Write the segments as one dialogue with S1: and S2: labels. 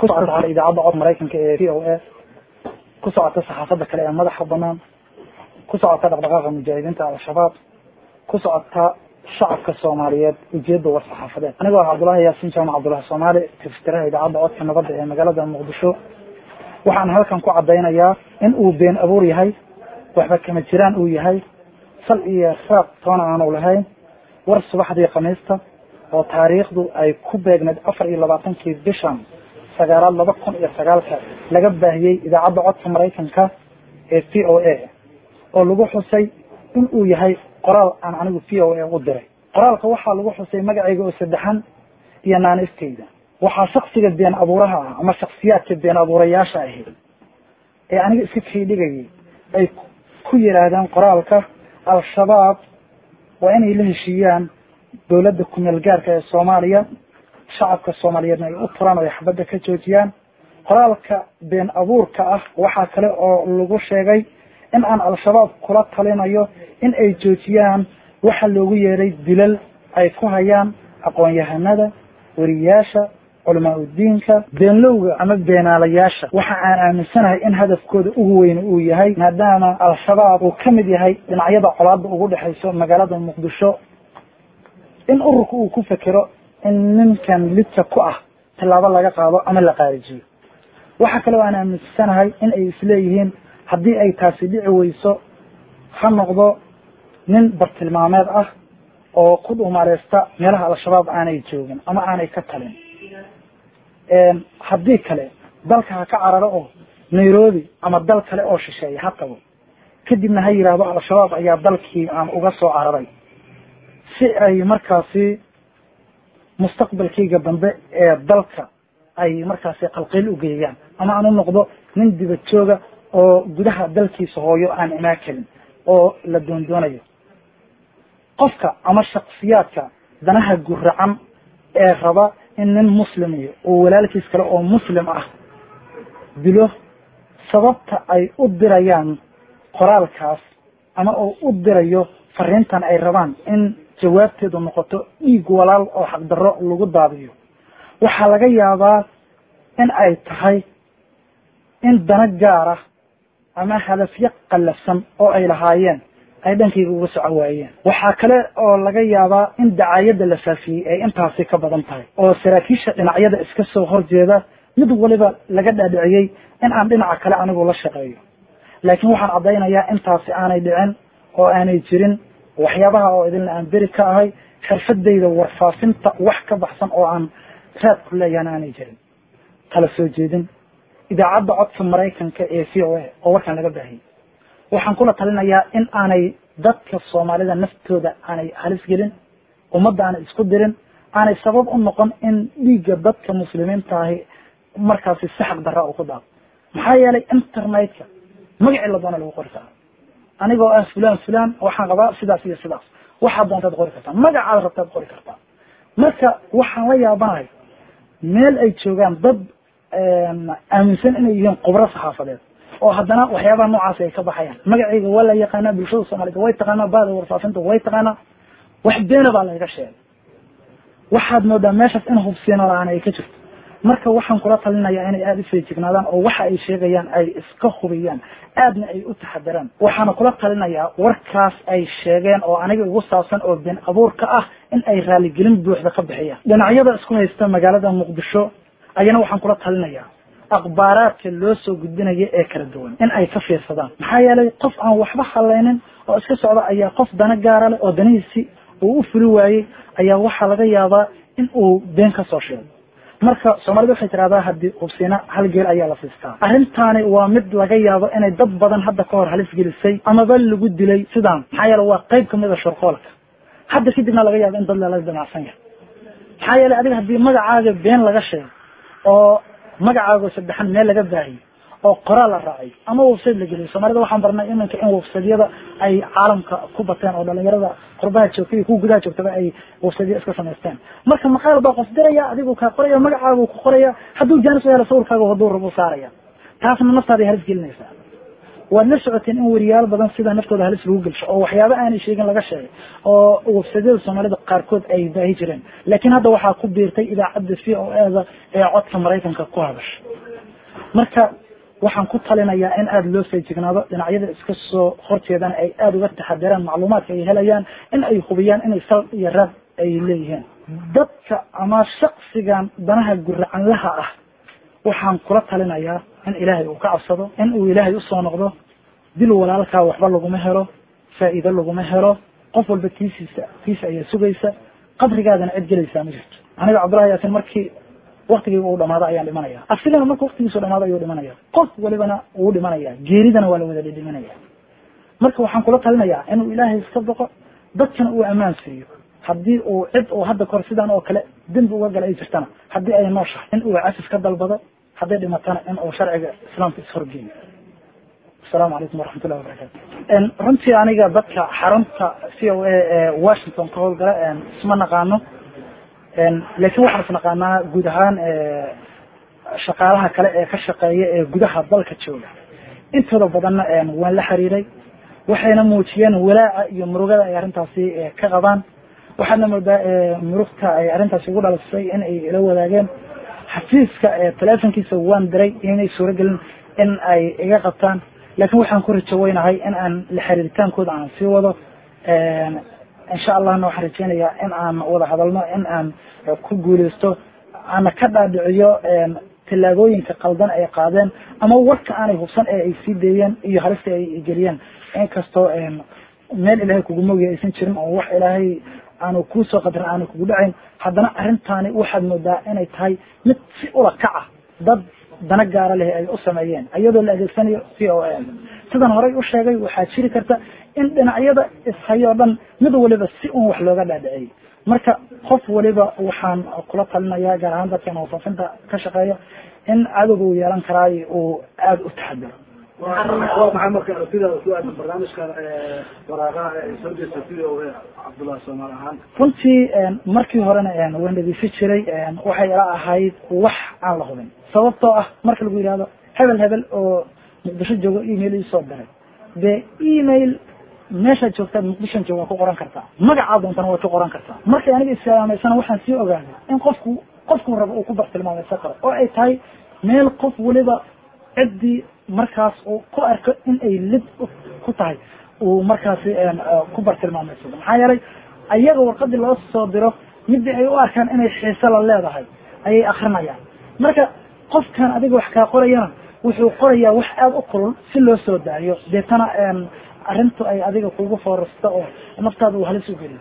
S1: ku socota idaacadda cod maraykanka ee v o a ku socota saxaafadda kale ee madaxa banaan ku socota dhaqdhaqaaqa mujaahidiinta al-shabaab ku socota shacabka soomaaliyeed ujeedda war saxaafadeed anigoo ah cabdullaahi yaasiin jaamac cabdullahi soomaali tifsiraha idaacadda codka nabadda ee magaalada muqdisho waxaan halkan ku caddaynayaa in uu been abuur yahay waxba kama jiraan uu yahay sal iyo raaq toona aanu lahayn war subaxdii khamiista oo taariikhdu ay ku beegneed afar iyo labaatankii bishan sagaalaad laba kun iyo sagaalka laga baahiyey idaacadda codka maraykanka ee v o a oo lagu xusay in uu yahay qoraal aan anigu v o a u diray qoraalka waxaa lagu xusay magacayga oo saddexan iyo naanifteyda waxaa shaksiga been abuuraha ah ama shaksiyaadka been abuurayaasha ahi ee aniga iska kaydhigayay ay ku yidhaahdeen qoraalka al-shabaab waa inay la heshiiyaan dowladda kumeel gaarka ee soomaaliya shacabka soomaaliyeedna ay u turaan oo ay xabadda ka joojiyaan qoraalka been abuurka ah waxaa kale oo lagu sheegay in aan al-shabaab kula talinayo in ay joojiyaan waxa loogu yeeray dilal ay ku hayaan aqoon-yahanada weriyaasha culamaa udiinka beenlowga ama beenaalayaasha waxa aan aaminsanahay in hadafkooda ugu weyne uu yahay maadaama al-shabaab uu ka mid yahay dhinacyada colaadda ugu dhexayso magaalada muqdisho in ururka uu ku fekero in ninkan lidka ku ah tillaabo laga qaado ama la qaarijiyo waxa kale oo aan aaminsanahay in ay isleeyihiin haddii ay taasi dhici weyso ha noqdo nin bartilmaameed ah oo ku dhuumaaleysta meelaha al-shabaab aanay joogin ama aanay ka talin haddii kale dalka ha ka cararo oo nairobi ama dal kale oo shisheeya ha tago kadibna ha yidhaahdo al-shabaab ayaa dalkii aan uga soo cararay si ay markaasi mustaqbalkayga dambe ee dalka ay markaasi qalqiil u geeyaan ama aan u noqdo nin dibad jooga oo gudaha dalkiisa hooyo aan imaan karin oo la doondoonayo qofka ama shaksiyaadka danaha guracan ee raba in nin muslimiyo oo walaalkiis kale oo muslim ah dilo sababta ay u dirayaan qoraalkaas ama oo u dirayo fariintan ay rabaan in jawaabteedu noqoto dhiig walaal oo xaqdarro lagu daadiyo waxaa laga yaabaa in ay tahay in dana gaara ama hadafyo qallafsan oo ay lahaayeen ay dhankayga uga soco waayeen waxaa kale oo laga yaabaa in dacaayadda la faafiyey ay intaasi ka badan tahay oo saraakiisha dhinacyada iska soo horjeeda mid waliba laga dhaadhiciyey in aan dhinaca kale anigu la shaqeeyo laakiin waxaan caddaynayaa intaasi aanay dhicin oo aanay jirin waxyaabaha oo idinla aan beri ka ahay xirfadayda warfaafinta wax ka baxsan oo aan raad ku leeyahana aanay jirin kala soo jeedin idaacadda codka maraykanka ee v o a oo warkan laga baahiyey waxaan kula talinayaa in aanay dadka soomaalida naftooda aanay halis gelin ummadda aanay isku dirin aanay sabab u noqon in dhiigga dadka muslimiinta ahi markaasi si xaq darra uu ku daado maxaa yeelay internetka magacii la doona lagu qori karaa anigoo ah fulan fulan waxaan qabaa sidaas iyo sidaas waxaad doontaad qori kartaa magacaad rabtaad qori kartaa marka waxaan la yaabanahay meel ay joogaan dad aaminsan inay yihiin khubro saxaafadeed oo haddana waxyaabaha noocaasi ay ka baxayaan magacayga waa la yaqaanaa bulshada soomaaliyed way taqaanaa bahda warfaafinta way taqaanaa wax beena baa layga sheegay waxaad moodaa meeshaas in hubsiino la-aan ay ka jirto marka waxaan kula talinayaa inay aada u feejignaadaan oo waxa ay sheegayaan ay iska hubiyaan aadna ay u taxadaraan waxaana kula talinayaa warkaas ay sheegeen oo aniga igu saabsan oo been abuurka ah in ay raaligelin buuxda ka bixiyaan dhinacyada isku haysta magaalada muqdisho ayana waxaan kula talinayaa akhbaaraadka loo soo gudbinaya ee kala duwan in ay ka fiirsadaan maxaa yeelay qof aan waxba halaynin oo iska socda ayaa qof dana gaara leh oo danihiisi uu u fuli waayey ayaa waxaa laga yaabaa in uu been ka soo sheego marka soomaalida waxay tidhahdaa haddii hubsiina hal geel ayaa la siistaa arrintaani waa mid laga yaabo inay dad badan hadda ka hor halis gelisay amaba lagu dilay sidaan maxaa yeele waa qayb kamid a shorqoolka hadda kadibna laga yaabo in dad lala damacsan yahay maxaa yeelay adiga haddii magacaaga been laga sheego oo magacaago saddexan meel laga baahiyo oo qoraal la raacay ama website la geliyo soomaalida waxaan barnay iminka in websiteyada ay caalamka ku bateen oo dhalinyarada qurbaha joogtay iyo kuwa gudaha joogtaba ay websitya iska samaysteen marka maqaal baa qof diraya adigu kaa qoraya magacaagu ku qoraya hadduu jaanis u helo sawirkaaga hadduu rabo saaraya taasna naftaaday halis gelinaysaa waad la socoteen in weriyaal badan sida naftooda halis lagu gelsho oo waxyaaba aanay sheegin laga sheegay oo websadyada soomaalida qaarkood ay baahi jireen laakiin hadda waxaa ku biirtay idaacadda v o eda ee codka maraykanka ku hadasha marka waxaan ku talinayaa in aada loo feejignaado dhinacyada iska soo horjeedana ay aada uga taxadiraan macluumaadka ay helayaan in ay hubiyaan inay sal iyo raad ay leeyihiin dadka ama shaksigan danaha guracanlaha ah waxaan kula talinayaa in ilaahay uu ka cabsado in uu ilaahay usoo noqdo dil walaalkaa waxba laguma helo faa'iido laguma helo qof walba tiisiisa tiisa ayaa sugaysa qabrigaadana cid gelaysaa ma jirto aniga cabdullahi yaasin markii waktigeyga uu dhamaado ayaan dhimanaya asigana marka waktigiisu dhamaado ayuu dhimanaya qof walibana wuu dhimanaya geeridana waa la wada dhidhimanaya marka waxaan kula talinayaa inuu ilaahay iska boqo dadkana uu ammaan siiyo haddii uu cid uu hadda kahor sidaan oo kale dembi uga gala ay jirtana haddii ay nooshahay in uu cafis ka dalbado hadday dhimatana in uu sharciga islaamka ishorgeeyo asalaamu calaykum waraxmat ullahi wabarakatu runtii aniga dadka xarunta c o a ee washington ka howlgala isma naqaano laakiin waxaan isnaqaanaa guud ahaan shaqaalaha kale ee ka shaqeeya ee gudaha dalka jooga intooda badanna waan la xiriiray waxayna muujiyeen walaaca iyo murugada ay arrintaasi ka qabaan waxaadna moodaa murugta ay arrintaasi ugu dhalisay in ay ila wadaageen xafiiska telefonkiisa waan diray inay suuragelin in ay iga qabtaan laakiin waxaan ku rajaweynahay in aan la xiriiritaankooda aan sii wado insha allahna waxaan rajeynayaa in aan wada hadalno in aan ku guuleysto ana ka dhaadhiciyo tillaabooyinka qaldan ay qaadeen ama warka aanay hubsan ee ay sii deeyeen iyo halista ay geliyeen inkastoo meel ilaahay kugu mogya aysan jirin oo wax ilaahay aanu kuusoo qadarin aanu kugu dhacayn haddana arrintaani waxaad moodaa inay tahay mid si ula kaca dad dana gaara leh ay u sameeyeen iyadoo la adeegsanayo c o a sidan horey u sheegay waxaa jiri karta in dhinacyada ishayoo dhan mid waliba si un wax looga dhaadhiciyey marka qof waliba waxaan kula talinayaa gaar ahaan dadkan wasaafinta ka shaqeeya in cadowga uu yeelan karaay uu aada u taxadiro
S2: maxaa marka aragtidaada ku aadan barnaamijkan waraaqaha ee soo jeesta sida o cabdullahi soomaal ahaan
S1: runtii markii horena waan dhegeysan jiray waxay ila ahayd wax aan la hubin sababtoo ah marka lagu yihahdo hebel hebel oo muqdisho joogo email iisoo diray dee email meeshaad joogtaad muqdishon jooga ku qoran kartaa magacaa doontana waad ku qoran kartaa markay aniga islaamaysana waxaan sii ogaaday in qofku qofku rabo uu ku bartilmaamaysan karo oo ay tahay meel qof waliba ciddii markaas uu ku arko in ay lid ku tahay uu markaasi ku bartilmaameysado maxaa yeelay ayaga warqadii loo soo diro midii ay u arkaan inay xiise la leedahay ayay akrinayaan marka qofkan adiga wax kaa qorayana wuxuu qorayaa wax aada u kulul si loo soo daayo deetana arrintu ay adiga kugu foorasta oo naftaada uu halis u geliyo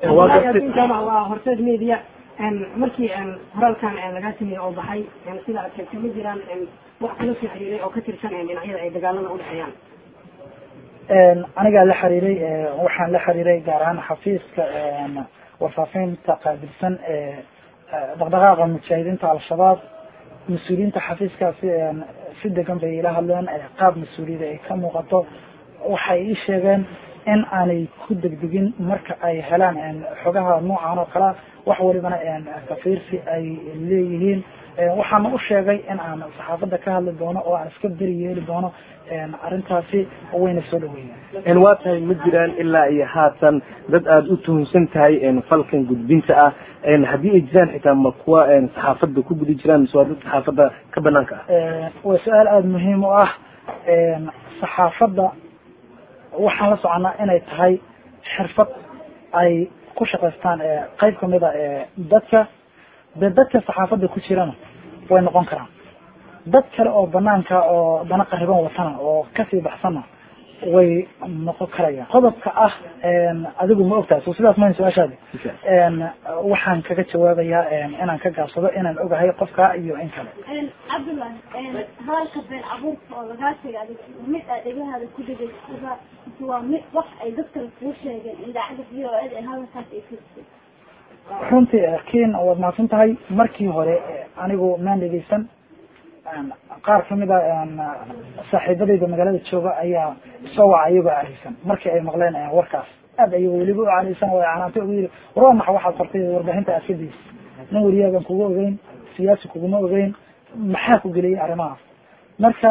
S3: waa horseed media markii horaalkan lagaa sameeyey oo baxay sida aad sheegtay ma jiraan wax kula soo xiriiray oo ka tirsan dhinacyada ay dagaalada udhexeeyaan
S1: anigaa la xiriiray waxaan la xiriiray gaar ahaan xafiiska warfaafinta qaabilsan ee dhaqdhaqaaqa mujaahidiinta al-shabaab mas-uuliyiinta xafiiskaasi si degan bay ila hadleen qaab mas-uuliyada ay ka muuqato waxay ii sheegeen in aanay ku degdegin marka ay helaan xogaha noocan oo kalea wax walibana kafiirsi ay leeyihiin waxaana u sheegay in aan saxaafadda ka hadli doono oo aan iska beri yeeli doono arrintaasi wayna soo dhaweeyeen
S4: waa tahay ma jiraan ilaa iyo haatan dad aada u tuhunsan tahay falkan gudbinta ah haddii ay jiraan xitaa ma kuwa saxaafadda ku gudi jiraan mise waa dad saxaafadda ka banaanka ah
S1: waa su-aal aada muhiim u ah saxaafadda waxaan la soconaa inay tahay xirfad ay ku shaqaystaan qayb kamid a dadka dee dadka saxaafadda ku jirana way noqon karaan dad kale oo banaanka oo dana qariban watana oo kasii baxsana way noqon karayaan qodobka ah adigu ma ogtahay so sidaas mahan su-aashaadi waxaan kaga jawaabayaa inaan ka gaabsado inaan ogahay qofka iyo in kale
S5: cabdullah hadalka been abuurka oo lagaa sheegay adig mid aa dhegahaada ku dhegaysada waa mid wax ay dad kale kuu sheegeen idaacadda v o ed ee hadalkaas ay firsay
S1: runtii kiin waad mahadsan tahay markii hore anigu maan dhegeysan qaar kamid a saaxiibadayda magaalada jooga ayaa soo waca iyagoo careysan markii ay maqleen warkaas aad ayago weliba u careysan oo canaantay ugu yiri war waa maxa waxaad qortay warbaahinta aad ka deysa nin wariyaagan kugu ogeyn siyaasi kuguma ogeyn maxaa ku geliyay arrimahaas marka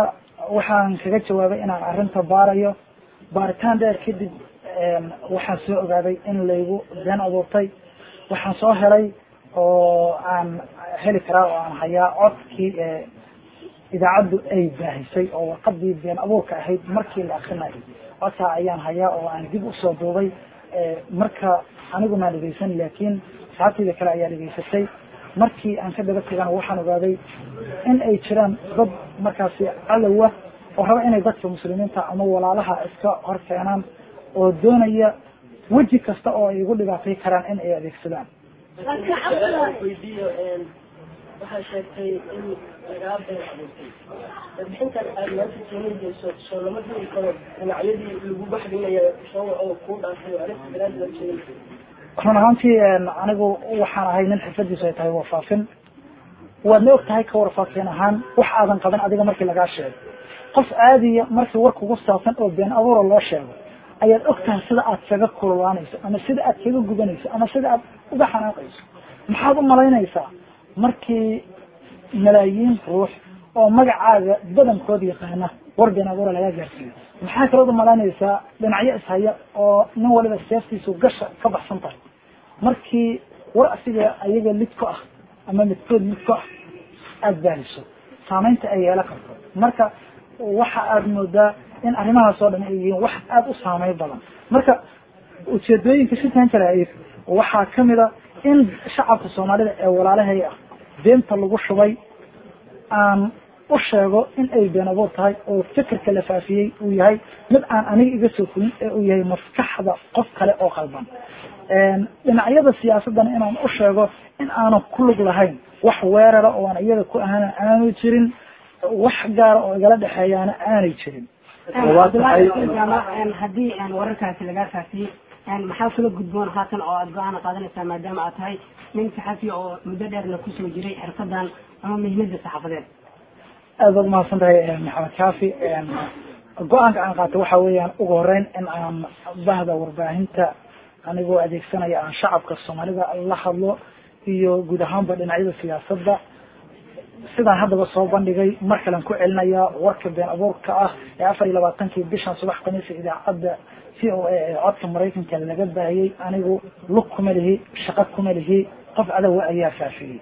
S1: waxaan kaga jawaabay inaan arrinta baarayo baaritaan dheer kadib waxaan soo ogaaday in laygu been abuurtay waxaan soo helay oo aan heli karaa oo aan hayaa codkii idaacaddu ay baahisay oo warqadii been abuurka ahayd markii la akrinayay codkaa ayaan hayaa oo aan dib usoo duubay marka anigu maan dhegeysan laakiin saabtayda kale ayaa dhegeysatay markii aan ka daba tegana waxaan ogaaday in ay jiraan dad markaasi cadowa oo raba inay dadka muslimiinta ama walaalaha iska hor keenaan oo doonaya weji kasta oo ay igu dhibaatay karaan in ay adeegsadaan
S6: weydiiyo waxaa sheegtay in lagaa been abuurtay warbixintan aad maanta keenayso soo lama heli karo dhinacyadii lagu baxdinaya soo oo kuu dhaafay oo arrinta daraadii la sheegay
S1: run ahaantii anigu waxaan ahay nin xirfadiisu ay tahay warfaafin waadna og tahay ka warfaafin ahaan wax aadan qaban adiga markii lagaa sheego qof aadiya markii war kugu saabsan oo been abuura loo sheego ayaad og tahay sida aad kaga kululaanayso ama sida aad kaga gubanayso ama sida aad uga xanaaqayso maxaad u malaynaysaa markii malaayiin ruux oo magacaaga badankood yaqaana war been abuura lagaa gaarsiiyo maxaa kalood u malaynaysaa dhinacyo ishaya oo nin waliba seeftiisu gasha ka baxsan tahay markii war asiga ayaga lid ku ah ama midkood lid ku ah aada baaliso saamaynta ay yeelan karto marka waxa aada moodaa in arrimahaas oo dhan ay yihiin wax aada u saameyn badan marka ujeedooyinka shitan jaraa'ir waxaa kamid a in shacabka soomaalida ee walaalahay ah beenta lagu shubay aan u sheego in ay been abuur tahay oo fikirka la faafiyey uu yahay mid aan aniga iga soo fulin ee uu yahay maskaxda qof kale oo qalban dhinacyada siyaasadana inaan u sheego in aanan ku lug lahayn wax weerara oo aan iyada ku ahana aanu jirin wax gaara oo igala dhexeeyaana aanay jirin
S3: haddii wararkaasi lagaa faafiyey maxaa kula gudboon haatan oo aada go-aana qaadanaysaa maadaama aad tahay nin saxafi oo muddo dheerna kusoo jiray xirfadan ama muhiimada saxaafadeed
S1: aad baad umahadsan tahay maxamed kaafi go-aanka aan qaatay waxa weeyaan ugu horeyn in aan bahda warbaahinta anigoo adeegsanaya aan shacabka soomaalida la hadlo iyo guud ahaanba dhinacyada siyaasadda sidaan haddaba soo bandhigay mar kalen ku celinayaa warka been abuurka ah ee afar iyo labaatankii bishan subax khamiisa idaacadda c o a ee codka maraykanka laga baahiyey anigu lug kuma lihi shaqo kuma lihi qof adowa ayaa faafiyey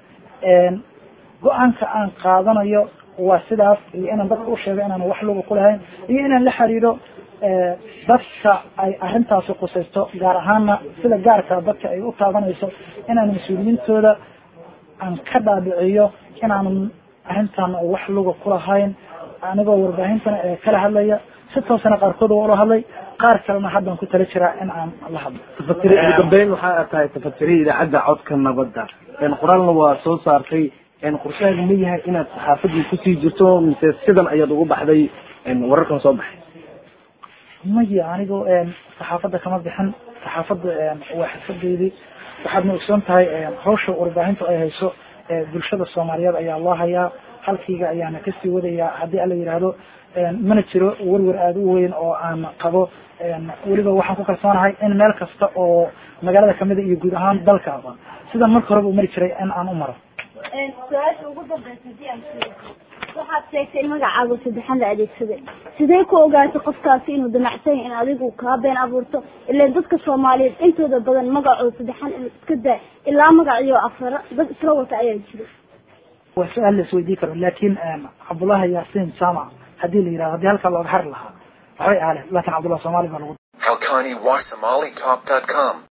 S1: go-aanka aan qaadanayo waa sidaas iyo inaan dadka u sheego inaan wax luga kulahayn iyo inaan la xiriiro dadka ay arrintaasi qusaysto gaar ahaana sida gaarka dadka ay u taabanayso inaan mas-uuliyiintooda aan ka dhaadhiciyo inaanan arrintan wax luga kulahayn anigoo warbaahintana ee kala hadlaya si toosana qaarkood waa ula hadlay qaar kalena haddaan ku tala jiraa in aan la hadlo
S4: tafatiri ugu dambeyn waxa aad tahay tafatiri idaacadda codka nabadda qoraalna waa soo saartay qorshahaaga ma yahay inaad saxaafadii kusii jirto mise sidan ayaad ugu baxday wararkan soo baxay
S1: maya anigu saxaafadda kama bixin saxaafadda waa xirfadeydii waxaadna ogsoon tahay hawsha warbaahintu ay hayso bulshada soomaaliyeed ayaa loo hayaa halkiiga ayaana kasii wadayaa haddii ala yidhaahdo mana jiro werwer aada u weyn oo aan qabo weliba waxaan ku kalsoonahay in meel kasta oo magaalada kamida iyo guud ahaan dalkaaba sidan marka horeba u mari jiray in aan u maro
S5: su-aasha ugu dambeysa hadii aan sheego waxaad sheegtay in magacaaga saddexan la adeegsaday sidee ku ogaatay qofkaasi inuu damacsan yahay in adigu kaa been abuurto ilaan dadka soomaaliyeed intooda badan magacooda saddexan in iska daa ilaa magaciyo afara dad isla wata ayaa jira
S1: waa su-aal la isweydii karo laakin cabdullahi yaasiin jaamac haddii la yidhahdo haddii halkaa looga hari lahaa waxbay ahaleen laakin cabdullahi soomaali baa lagu
S7: HalkaniWasomaliTalk.com